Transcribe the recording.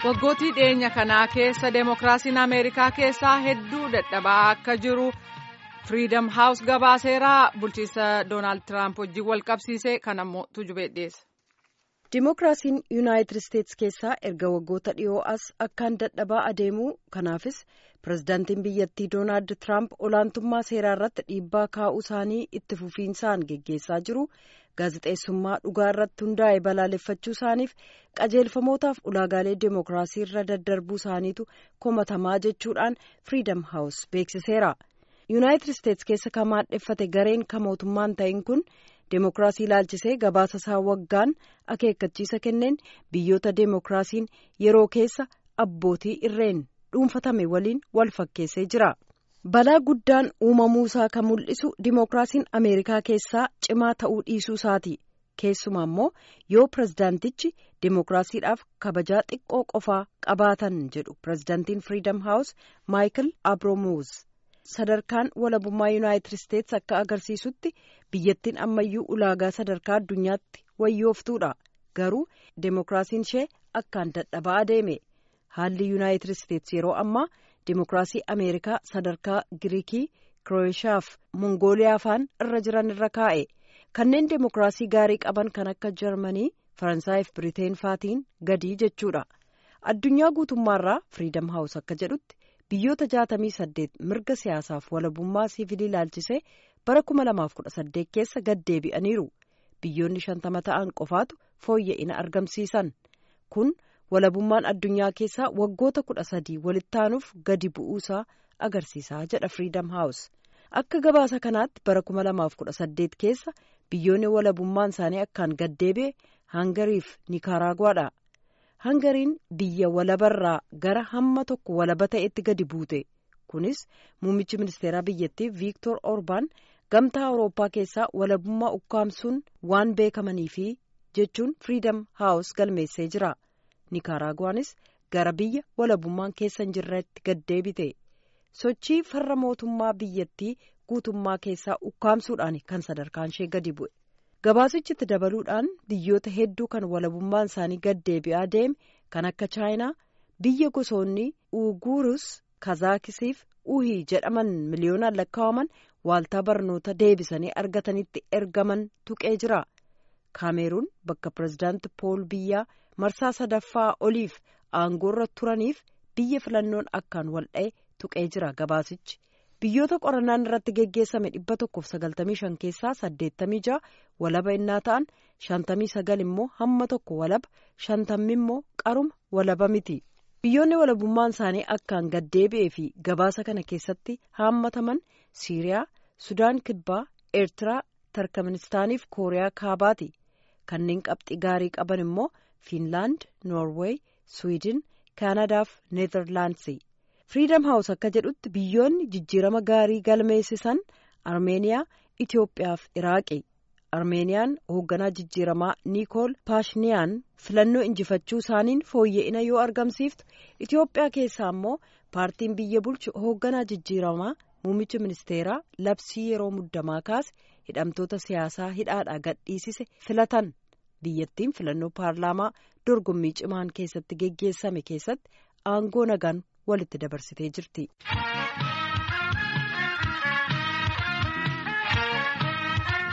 waggootii dhiyeenya kanaa keessa deemokiraasiin ameerikaa keessaa hedduu dadhabaa akka jiru firiidam haawus gabaaseeraa bulchiisa doonaald tiraamp wajjin wal qabsiise kan ammoo tujubee dhiyeessa. Dimookiraasiin yuunaayitid isteetsi keessaa erga waggoota dhiyoo as akkaan dadhabaa adeemuu kanaafis pirezidaantiin biyyattii doonaald tiraamp olaantummaa seeraa irratti dhiibbaa kaa'uu isaanii itti fufiinsaan geggeessaa jiru gaazexeessummaa dhugaa irratti hundaa'e balaaleffachuu isaaniif qajeelfamootaaf ulaagaalee dimookiraasii irra daddarbuu isaaniitu komatamaa jechuudhaan firiidam haawus beeksiseera yuunaayitid isteetsi keessa kan maadheffate gareen kan mootummaan ta'in kun. Deemokiraasii ilaalchisee gabaasa isaa waggaan akeekkachiisa kenneen biyyoota deemokiraasiin yeroo keessa abbootii irreen dhuunfatame waliin wal fakkeessee jira. Balaa guddaan uumamuu isaa kan mul'isu deemokiraasiin Ameerikaa keessaa cimaa ta'uu dhiisuu isaati. Keessumaa immoo yoo pirezidaantichi deemokiraasiidhaaf kabajaa xiqqoo qofaa qabaatan jedhu pirezidaantiin Firiidam Haawus Maayikil Abromuuz. sadarkaan walabummaa yuunaayitid isteetsi akka agarsiisutti biyyattiin ammayyuu ulaagaa sadarkaa addunyaatti wayyooftuudha garuu deemokiraasiin ishee akkaan dadhabaa adeeme haalli yuunaayitid isteetsi yeroo ammaa deemokiraasii ameerikaa sadarkaa giriikii kirooshiyaa fi mongooliyaa faan irra jiran irra kaa'e kanneen deemokiraasii gaarii qaban kan akka jarmanii faransaayii fi biriteen faatiin gadii jechuudha addunyaa guutummaarraa firiidam haawus akka jedhutti. biyyoota jaatamii saddeet mirga siyaasaaf walabummaa siivilii ilaalchisee bara kuma lamaaf kudha saddeet keessa gad deebi'aniiru biyyoonni shantama ta'an qofaatu fooyya'ina argamsiisan kun walabummaan addunyaa keessaa waggoota kudha sadii walitti aanuuf gadi bu'uusaa agarsiisaa jedha firiidam haawus akka gabaasa kanaatti bara kuma lamaaf kudha saddeet keessa biyyoonni walabummaan isaanii akkaan gad deebi'e hangariif nikaraaguwaadha. hangariin biyya walabarraa gara hamma tokko walaba ta'etti gadi buute kunis muummichi ministeeraa biyyattii viiktor orbaan gamtaa awurooppaa keessaa walabummaa ukkaamsuun waan beekamaniifi jechuun firiidam haawus galmeessee jira nikaraaguwaanis gara biyya walabummaan keessa hin jirretti gad deebite sochii farra mootummaa biyyattii guutummaa keessaa ukkaamsuudhaan kan sadarkaan ishee gadi bu'e. gabaasichitti dabaluudhaan biyyoota hedduu kan walabummaan isaanii gad deebi'aa deeme kan akka chaayinaa biyya gosoonni uguurus kazaakisiif uhii jedhaman miliyoonaan lakkaa'aman waaltaa barnoota deebisanii argatanitti ergaman tuqee jira kaameeruun bakka pirezidaanti pool biyyaa marsaa sadaffaa oliif aangoorra turaniif biyya filannoon akkaan waldha'e tuqee jira gabaasichi. biyyoota qorannaan irratti geggeessame dhibba tokkoof sagaltamii shan keessaa saddeettamii ja'a walaba innaa ta'an shantamii sagal immoo hamma tokko walaba shantammi immoo qaruma walaba miti biyyoonni walabummaan isaanii akkaan gad deebi'ee fi gabaasa kana keessatti haammataman siiriyaa sudaan kibbaa eertiraa tarkmanistaaniif kooriyaa kaabaati kanneen qabxii gaarii qaban immoo fiinlaand noorweey swiidin kaanadaaf neezerlaandsi. firiidam haawus akka jedhutti biyyoonni jijjiirama gaarii galmeessisan armeeniyaa itiyoophiyaa fi iraaqi armeeniyaan hoogganaa jijjiiramaa niikool paashiniyaan filannoo injifachuu isaaniin fooyya'ina yoo argamsiiftu itiyoophiyaa keessaa immoo paartiin biyya bulchu hoogganaa jijjiiramaa muummicha ministeeraa labsii yeroo muddamaa kaase hidhamtoota siyaasaa hidhaadhaa gadhiisise filatan biyyattiin filannoo paarlaamaa dorgommii cimaan keessatti geggeessame keessatti aangoo nagaan walitti dabarsitee jirti.